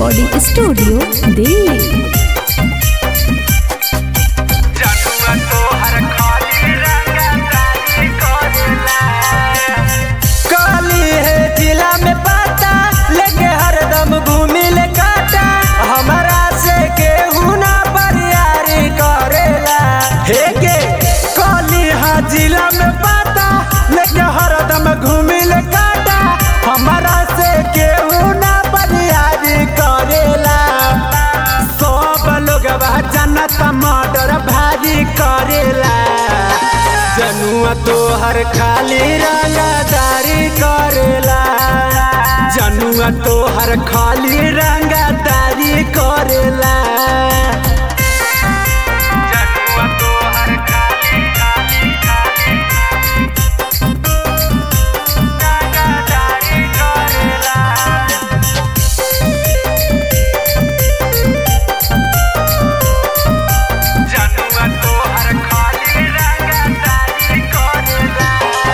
recording studio Delhi जनुआ तोहर खाली रंगदारी करेला काली है जिला में पाता लेके हरदम घूमी ले काटा हमारा से केहू ना बरियारी करेला हे के काली है जिला में पाता लेके हरदम घूमी ले काटा हमारा से केहू ना बरियारी करेला सब लोग जनत मर्डर भारी करेला जनुआ तोहर खाली रंगदारी करेला जनुआ तोहर खाली रंगदारी करेला जनुआ तोहर खाली खाली खाली रंगदारी करेला जनुआ तोहर खाली रंगदारी करेला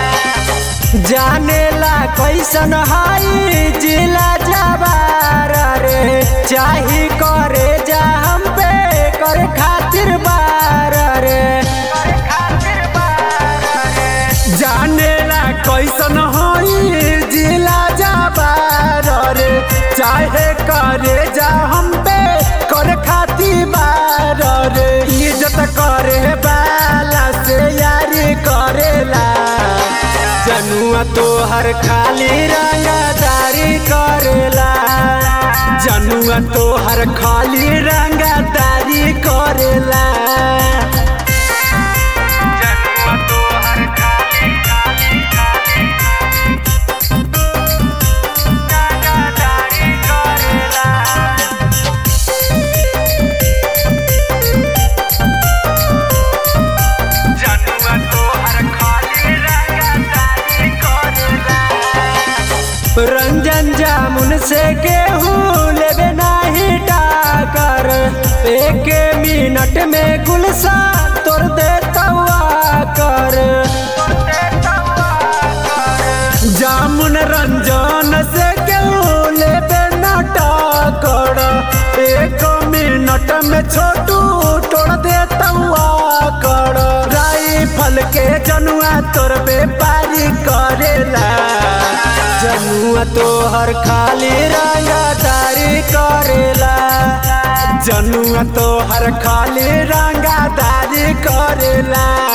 जानेला कैसन हाई जिला जवार रे चाही करे जा हम पे करे खातिर बार रे जानेला कैसन हाई जिला जवार रे चाहे करे जा हम पे करे खातिर बार रे इज्जत करे बाला से यारी करेला जनुआ तोहर खाली रंगदारी करेला जनुआ तोहर खाली रंगदारी करेला जनुआ तोहर खाली खाली खाली रंगदारी करेला जनुआ तोहर खाली रंगदारी करेला रंजन जामुन से गेहूँ लेबे नाही टाकर एक मिनट में गुलसा तोड़ दे तवा कर जामुन रंजन से गेहूँ लेबे ना टाकर एक मिनट में छोटू तोड़ दे तवा कर राइफल के जनुआ तोर व्यापारी करेला जनुआ तोहर खाली रंगदारी करेला जनुआ तोहर खाली रंगदारी करेला